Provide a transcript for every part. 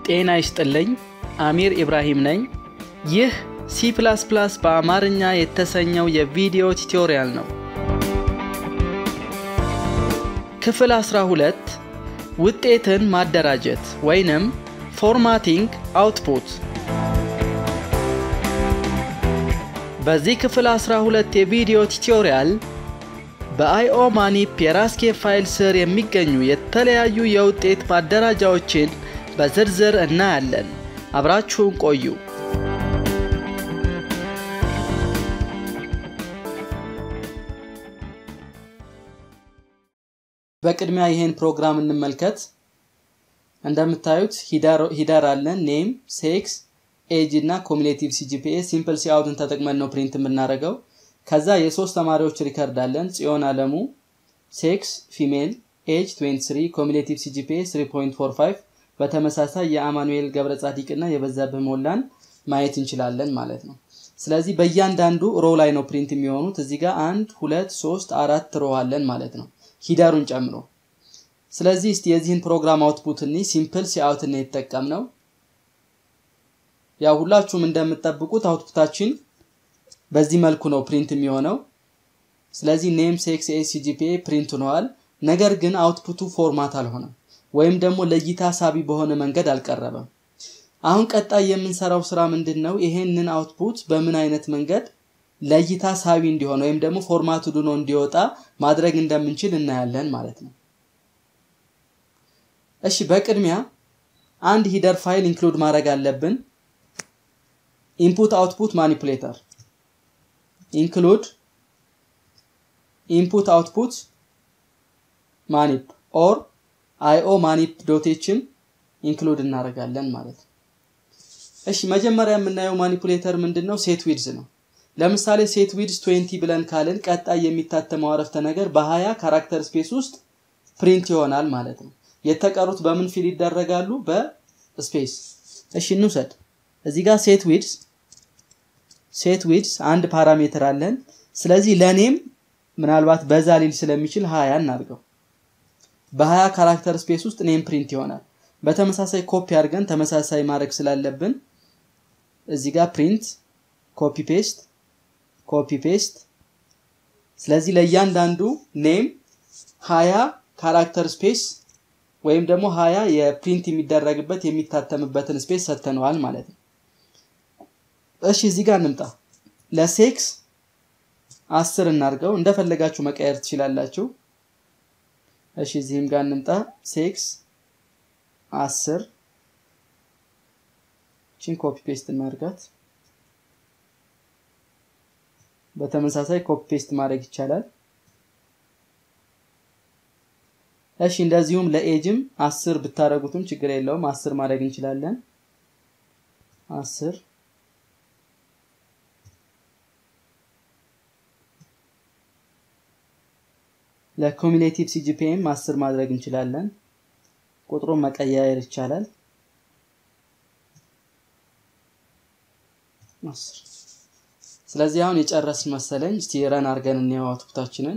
ጤና ይስጥልኝ። አሚር ኢብራሂም ነኝ። ይህ ሲ በአማርኛ የተሰኘው የቪዲዮ ቱቶሪያል ነው። ክፍል 12 ውጤትን ማደራጀት ወይንም ፎርማቲንግ አውትፑት። በዚህ ክፍል 12 የቪዲዮ ቱቶሪያል በአይኦ ማኒፕ የራስኬ ፋይል ስር የሚገኙ የተለያዩ የውጤት ማደራጃዎችን በዝርዝር እናያለን። አብራችሁን ቆዩ። በቅድሚያ ይህን ፕሮግራም እንመልከት። እንደምታዩት ሂደር አለን፣ ኔም፣ ሴክስ፣ ኤጅ እና ኮሚሌቲቭ ሲጂፒኤ ሲምፕል ሲአውትን ተጠቅመን ነው ፕሪንት የምናደርገው። ከዛ የሶስት ተማሪዎች ሪከርድ አለን፣ ጽዮን አለሙ፣ ሴክስ ፊሜል፣ ኤጅ 23፣ ኮሚሌቲቭ ሲጂፒኤ 3.45 በተመሳሳይ የአማኑኤል ገብረ ጻዲቅ እና የበዛብህ ሞላን ማየት እንችላለን ማለት ነው። ስለዚህ በእያንዳንዱ ሮ ላይ ነው ፕሪንት የሚሆኑት። እዚህ ጋር አንድ ሁለት ሶስት አራት ሮ አለን ማለት ነው ሂደሩን ጨምሮ። ስለዚህ እስቲ የዚህን ፕሮግራም አውትፑት እኒ ሲምፕል ሲአውት ነው የተጠቀምነው። ያው ሁላችሁም እንደምትጠብቁት አውትፑታችን በዚህ መልኩ ነው ፕሪንት የሚሆነው። ስለዚህ ኔም ሴክስ ኤ ሲጂፒኤ ፕሪንት ሆነዋል። ነገር ግን አውትፑቱ ፎርማት አልሆነም ወይም ደግሞ ለእይታ ሳቢ በሆነ መንገድ አልቀረበም። አሁን ቀጣይ የምንሰራው ስራ ምንድን ነው? ይሄንን አውትፑት በምን አይነት መንገድ ለእይታ ሳቢ እንዲሆን ወይም ደግሞ ፎርማቱ ድኖ እንዲወጣ ማድረግ እንደምንችል እናያለን ማለት ነው። እሺ፣ በቅድሚያ አንድ ሂደር ፋይል ኢንክሉድ ማድረግ አለብን። ኢንፑት አውትፑት ማኒፑሌተር ኢንክሉድ ኢንፑት አውትፑት ማኒፕ ኦር አይኦ ማኒፕ ዶቴችን ኢንክሉድ እናደርጋለን ማለት ነው። እሺ መጀመሪያ የምናየው ማኒፑሌተር ምንድን ነው? ሴት ዊድዝ ነው። ለምሳሌ ሴት ዊድዝ 20 ብለን ካልን ቀጣይ የሚታተመው አረፍተ ነገር በ20 ካራክተር ስፔስ ውስጥ ፕሪንት ይሆናል ማለት ነው። የተቀሩት በምን ፊል ይደረጋሉ? በስፔስ። እሺ እንውሰድ። እዚህ ጋር ሴት ዊድዝ ሴት ዊድዝ አንድ ፓራሜትር አለን። ስለዚህ ለኔም ምናልባት በዛ ሊል ስለሚችል 20 እናድርገው። በ20 ካራክተር ስፔስ ውስጥ ኔም ፕሪንት ይሆናል። በተመሳሳይ ኮፒ አድርገን ተመሳሳይ ማድረግ ስላለብን እዚህ ጋር ፕሪንት ኮፒ ፔስት ኮፒ ፔስት። ስለዚህ ለእያንዳንዱ ኔም 20 ካራክተር ስፔስ ወይም ደግሞ 20 የፕሪንት የሚደረግበት የሚታተምበትን ስፔስ ሰጥተነዋል ማለት ነው። እሺ እዚህ ጋር እንምጣ። ለሴክስ አስር እናድርገው። እንደፈለጋችሁ መቀየር ትችላላችሁ። እሺ እዚህም ጋር እንምጣ። ሴክስ አስር ቺን ኮፒ ፔስት እናድርጋት። በተመሳሳይ ኮፒ ፔስት ማድረግ ይቻላል። እሺ እንደዚሁም ለኤጅም አስር ብታደረጉትም ችግር የለውም። አስር ማድረግ እንችላለን። አስር ለኮሚሌቲቭ ሲጂፒኤም አስር ማድረግ እንችላለን። ቁጥሩን መቀያየር ይቻላል። ስለዚህ አሁን የጨረስን መሰለኝ። እስቲ ረን አድርገን እንየው አውትፑታችንን።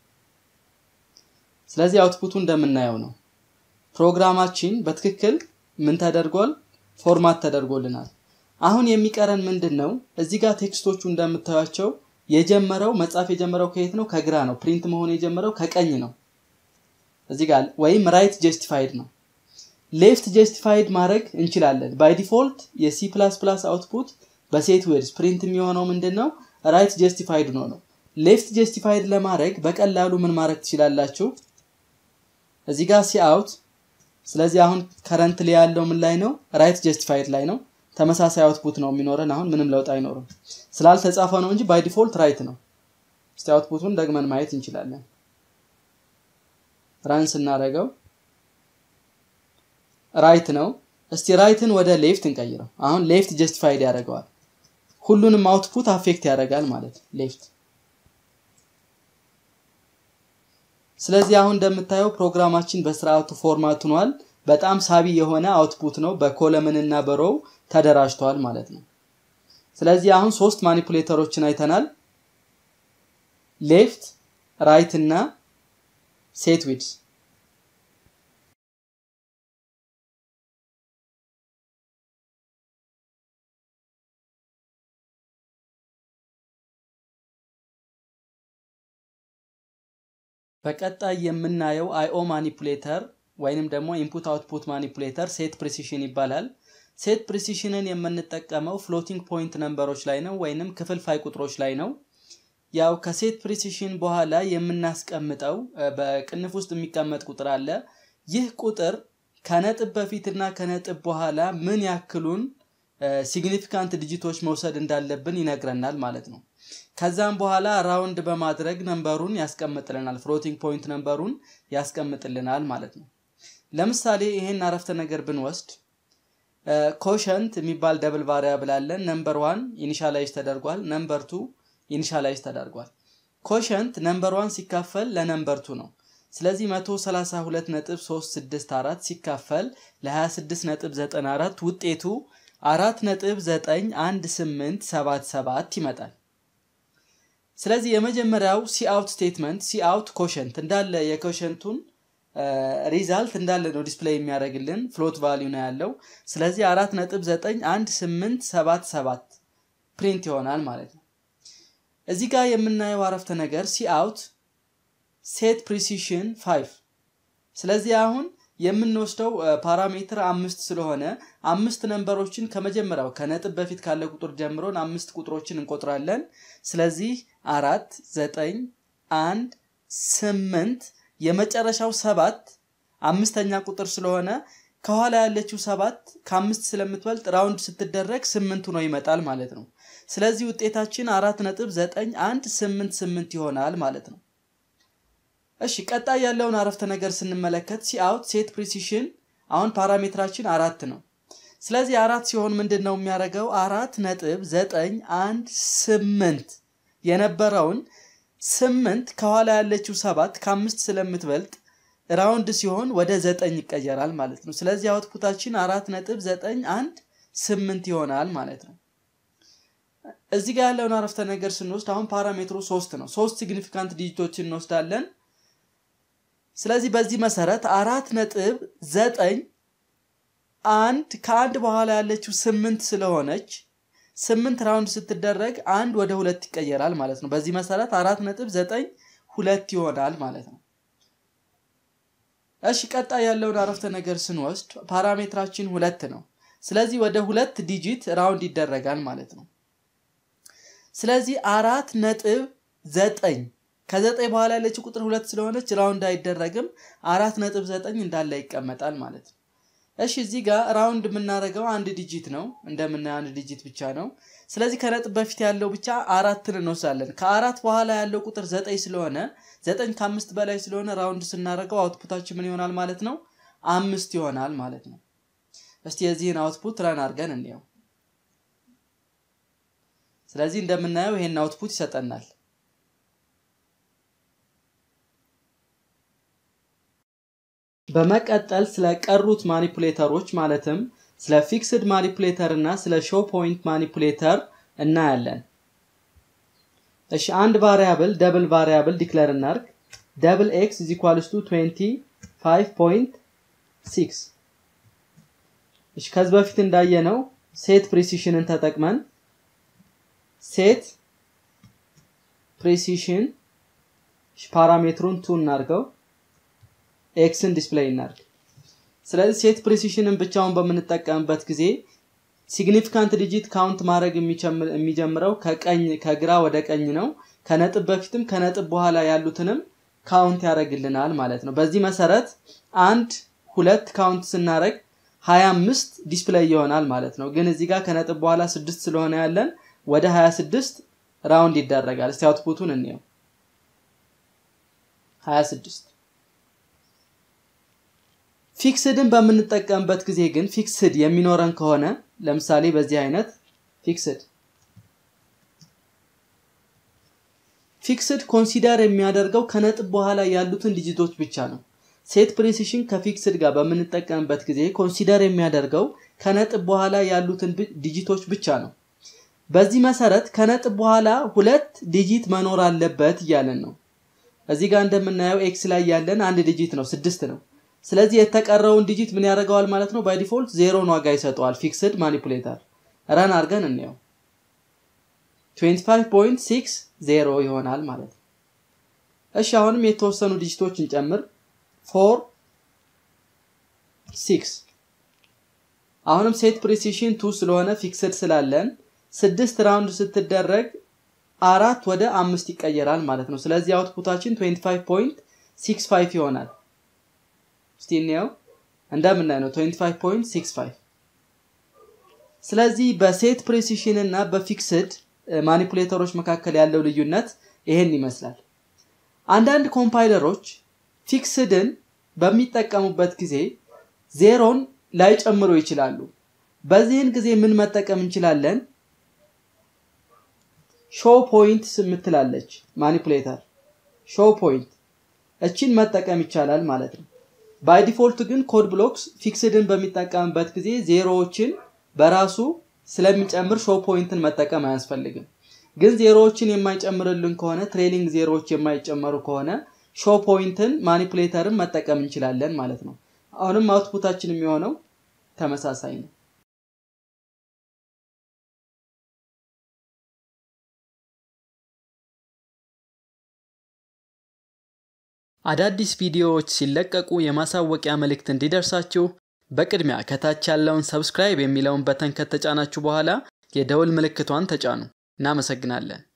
ስለዚህ አውትፑቱ እንደምናየው ነው። ፕሮግራማችን በትክክል ምን ተደርጓል? ፎርማት ተደርጎልናል። አሁን የሚቀረን ምንድን ነው? እዚህ ጋር ቴክስቶቹ እንደምታዩቸው የጀመረው መጻፍ የጀመረው ከየት ነው? ከግራ ነው። ፕሪንት መሆን የጀመረው ከቀኝ ነው። እዚህ ጋር ወይም ራይት ጀስቲፋይድ ነው። ሌፍት ጀስቲፋይድ ማድረግ እንችላለን። ባይ ዲፎልት የሲ ፕላስ ፕላስ አውትፑት በሴት ዌድስ ፕሪንት የሚሆነው ምንድን ነው? ራይት ጀስቲፋይድ ነው ነው። ሌፍት ጀስቲፋይድ ለማድረግ በቀላሉ ምን ማድረግ ትችላላችሁ? እዚህ ጋር ሲ አውት። ስለዚህ አሁን ከረንት ላይ ያለው ምን ላይ ነው? ራይት ጀስቲፋይድ ላይ ነው። ተመሳሳይ አውትፑት ነው የሚኖረን። አሁን ምንም ለውጥ አይኖርም ስላልተጻፈ ነው እንጂ ባይ ዲፎልት ራይት ነው። እስቲ አውትፑቱን ደግመን ማየት እንችላለን። ራን ስናደርገው ራይት ነው። እስቲ ራይትን ወደ ሌፍት እንቀይረው። አሁን ሌፍት ጀስቲፋይድ ያደርገዋል። ሁሉንም አውትፑት አፌክት ያደርጋል ማለት ሌፍት። ስለዚህ አሁን እንደምታየው ፕሮግራማችን በስርዓቱ ፎርማት ሆኗል። በጣም ሳቢ የሆነ አውትፑት ነው። በኮለምን እና በሮው ተደራጅቷል ማለት ነው። ስለዚህ አሁን ሶስት ማኒፑሌተሮችን አይተናል። ሌፍት፣ ራይት እና ሴት ዊድስ በቀጣይ የምናየው አይኦ ማኒፑሌተር ወይንም ደግሞ ኢንፑት አውትፑት ማኒፑሌተር ሴት ፕሪሲሽን ይባላል። ሴት ፕሪሲሽንን የምንጠቀመው ፍሎቲንግ ፖይንት ነምበሮች ላይ ነው ወይንም ክፍልፋይ ቁጥሮች ላይ ነው። ያው ከሴት ፕሪሲሽን በኋላ የምናስቀምጠው በቅንፍ ውስጥ የሚቀመጥ ቁጥር አለ። ይህ ቁጥር ከነጥብ በፊትና ከነጥብ በኋላ ምን ያክሉን ሲግኒፊካንት ዲጂቶች መውሰድ እንዳለብን ይነግረናል ማለት ነው። ከዛም በኋላ ራውንድ በማድረግ ነንበሩን ያስቀምጥልናል። ፍሎቲንግ ፖይንት ነንበሩን ያስቀምጥልናል ማለት ነው። ለምሳሌ ይሄን አረፍተ ነገር ብንወስድ ኮሸንት የሚባል ደብል ቫሪያብል አለን። ነምበር ዋን ኢኒሻላይዝ ተደርጓል። ነምበር ቱ ኢኒሻላይዝ ተደርጓል። ኮሸንት ነምበር ዋን ሲካፈል ለነምበር ቱ ነው። ስለዚህ 132.364 ሲካፈል ለ26.94 ውጤቱ 4.91877 ይመጣል። ስለዚህ የመጀመሪያው ሲአውት ስቴትመንት ሲአውት ኮሸንት እንዳለ የኮሸንቱን ሪዛልት እንዳለ ነው ዲስፕሌይ የሚያደርግልን ፍሎት ቫሊዩ ነው ያለው። ስለዚህ 4.91877 ፕሪንት ይሆናል ማለት ነው። እዚህ ጋር የምናየው አረፍተ ነገር ሲአውት ሴት ፕሪሲሽን 5 ስለዚህ አሁን የምንወስደው ፓራሜትር አምስት ስለሆነ አምስት ነንበሮችን ከመጀመሪያው ከነጥብ በፊት ካለ ቁጥር ጀምሮን አምስት ቁጥሮችን እንቆጥራለን። ስለዚህ አራት፣ ዘጠኝ፣ አንድ፣ ስምንት የመጨረሻው ሰባት አምስተኛ ቁጥር ስለሆነ ከኋላ ያለችው ሰባት ከአምስት ስለምትበልጥ ራውንድ ስትደረግ ስምንት ሆኖ ይመጣል ማለት ነው። ስለዚህ ውጤታችን አራት ነጥብ ዘጠኝ አንድ ስምንት ስምንት ይሆናል ማለት ነው። እሺ ቀጣይ ያለውን አረፍተ ነገር ስንመለከት ሲአውት ሴት ፕሪሲሽን አሁን ፓራሜትራችን አራት ነው። ስለዚህ አራት ሲሆን ምንድን ነው የሚያደርገው? አራት ነጥብ ዘጠኝ አንድ ስምንት የነበረውን ስምንት ከኋላ ያለችው ሰባት ከአምስት ስለምትበልጥ ራውንድ ሲሆን ወደ ዘጠኝ ይቀየራል ማለት ነው። ስለዚህ አውትፑታችን አራት ነጥብ ዘጠኝ አንድ ስምንት ይሆናል ማለት ነው። እዚህ ጋር ያለውን አረፍተ ነገር ስንወስድ አሁን ፓራሜትሩ ሶስት ነው። ሶስት ሲግኒፊካንት ዲጂቶችን እንወስዳለን። ስለዚህ በዚህ መሰረት አራት ነጥብ ዘጠኝ አንድ ከአንድ በኋላ ያለችው ስምንት ስለሆነች ስምንት ራውንድ ስትደረግ አንድ ወደ ሁለት ይቀየራል ማለት ነው። በዚህ መሰረት አራት ነጥብ ዘጠኝ ሁለት ይሆናል ማለት ነው። እሺ ቀጣይ ያለውን አረፍተ ነገር ስንወስድ ፓራሜትራችን ሁለት ነው። ስለዚህ ወደ ሁለት ዲጂት ራውንድ ይደረጋል ማለት ነው። ስለዚህ አራት ነጥብ ዘጠኝ ከዘጠኝ በኋላ ያለችው ቁጥር ሁለት ስለሆነች ራውንድ አይደረግም። አራት ነጥብ ዘጠኝ እንዳለ ይቀመጣል ማለት ነው። እሺ እዚህ ጋር ራውንድ የምናደርገው አንድ ዲጂት ነው። እንደምናየው አንድ ዲጂት ብቻ ነው። ስለዚህ ከነጥብ በፊት ያለው ብቻ አራትን እንወስዳለን። ከአራት በኋላ ያለው ቁጥር ዘጠኝ ስለሆነ ዘጠኝ ከአምስት በላይ ስለሆነ ራውንድ ስናደርገው አውትፑታችን ምን ይሆናል ማለት ነው? አምስት ይሆናል ማለት ነው። እስቲ የዚህን አውትፑት ረን አድርገን እንየው። ስለዚህ እንደምናየው ይሄን አውትፑት ይሰጠናል። በመቀጠል ስለ ቀሩት ማኒፑሌተሮች ማለትም ስለ ፊክስድ ማኒፑሌተር እና ስለ ሾው ፖይንት ማኒፑሌተር እናያለን። እሺ አንድ ቫሪያብል ደብል ቫሪያብል ዲክለር እናርግ። ደብል ኤክስ ኢዝ ኢኳልስ ቱ 25.6 እሺ ከዚህ በፊት እንዳየነው ሴት ፕሪሲሽንን ተጠቅመን ሴት ፕሪሲሽን ፓራሜትሩን ቱ እናርገው ኤክስን ዲስፕሌይ እናርግ። ስለዚህ ሴት ፕሪሲሽንን ብቻውን በምንጠቀምበት ጊዜ ሲግኒፊካንት ዲጂት ካውንት ማድረግ የሚጀምረው ከቀኝ ከግራ ወደ ቀኝ ነው። ከነጥብ በፊትም ከነጥብ በኋላ ያሉትንም ካውንት ያደርግልናል ማለት ነው። በዚህ መሰረት አንድ ሁለት ካውንት ስናደርግ 25 ዲስፕሌይ ይሆናል ማለት ነው። ግን እዚህ ጋር ከነጥብ በኋላ ስድስት ስለሆነ ያለን ወደ 26 ራውንድ ይደረጋል። እስቲ አውትፑቱን እንየው 26 ፊክስድን በምንጠቀምበት ጊዜ ግን ፊክስድ የሚኖረን ከሆነ ለምሳሌ በዚህ አይነት ፊክስድ ፊክስድ ኮንሲደር የሚያደርገው ከነጥብ በኋላ ያሉትን ዲጂቶች ብቻ ነው። ሴት ፕሪሲሽን ከፊክስድ ጋር በምንጠቀምበት ጊዜ ኮንሲደር የሚያደርገው ከነጥብ በኋላ ያሉትን ዲጂቶች ብቻ ነው። በዚህ መሰረት ከነጥብ በኋላ ሁለት ዲጂት መኖር አለበት እያለን ነው። እዚህ ጋር እንደምናየው ኤክስ ላይ ያለን አንድ ዲጂት ነው፣ ስድስት ነው። ስለዚህ የተቀረውን ዲጂት ምን ያደርገዋል ማለት ነው? ባይ ዲፎልት ዜሮን ዋጋ ይሰጠዋል። ፊክስድ ማኒፑሌተር ረን አድርገን እንየው 25.60 ይሆናል ማለት ነው። እሺ አሁንም የተወሰኑ ዲጂቶች እንጨምር። ፎር ሲክስ አሁንም ሴት ፕሪሲሽን ቱ ስለሆነ ፊክስድ ስላለን ስድስት ራውንድ ስትደረግ አራት ወደ አምስት ይቀየራል ማለት ነው። ስለዚህ አውትፑታችን 25.65 ይሆናል። እስቲ እንየው እንደምናይ ነው 25.65 ስለዚህ በሴት ፕሪሲሽን እና በፊክስድ ማኒፑሌተሮች መካከል ያለው ልዩነት ይሄን ይመስላል። አንዳንድ ኮምፓይለሮች ፊክስድን በሚጠቀሙበት ጊዜ ዜሮን ላይጨምሩ ይችላሉ። በዚህን ጊዜ ምን መጠቀም እንችላለን? ሾው ፖይንት የምትላለች ማኒፑሌተር ሾው ፖይንት እችን መጠቀም ይቻላል ማለት ነው። ባይ ዲፎልት ግን ኮድ ብሎክስ ፊክስድን በሚጠቀምበት ጊዜ ዜሮዎችን በራሱ ስለሚጨምር ሾው ፖይንትን መጠቀም አያስፈልግም። ግን ዜሮዎችን የማይጨምርልን ከሆነ ትሬሊንግ ዜሮዎች የማይጨመሩ ከሆነ ሾው ፖይንትን ማኒፑሌተርን መጠቀም እንችላለን ማለት ነው። አሁንም አውትፑታችን የሚሆነው ተመሳሳይ ነው። አዳዲስ ቪዲዮዎች ሲለቀቁ የማሳወቂያ መልእክት እንዲደርሳችሁ በቅድሚያ ከታች ያለውን ሰብስክራይብ የሚለውን በተን ከተጫናችሁ በኋላ የደውል ምልክቷን ተጫኑ። እናመሰግናለን።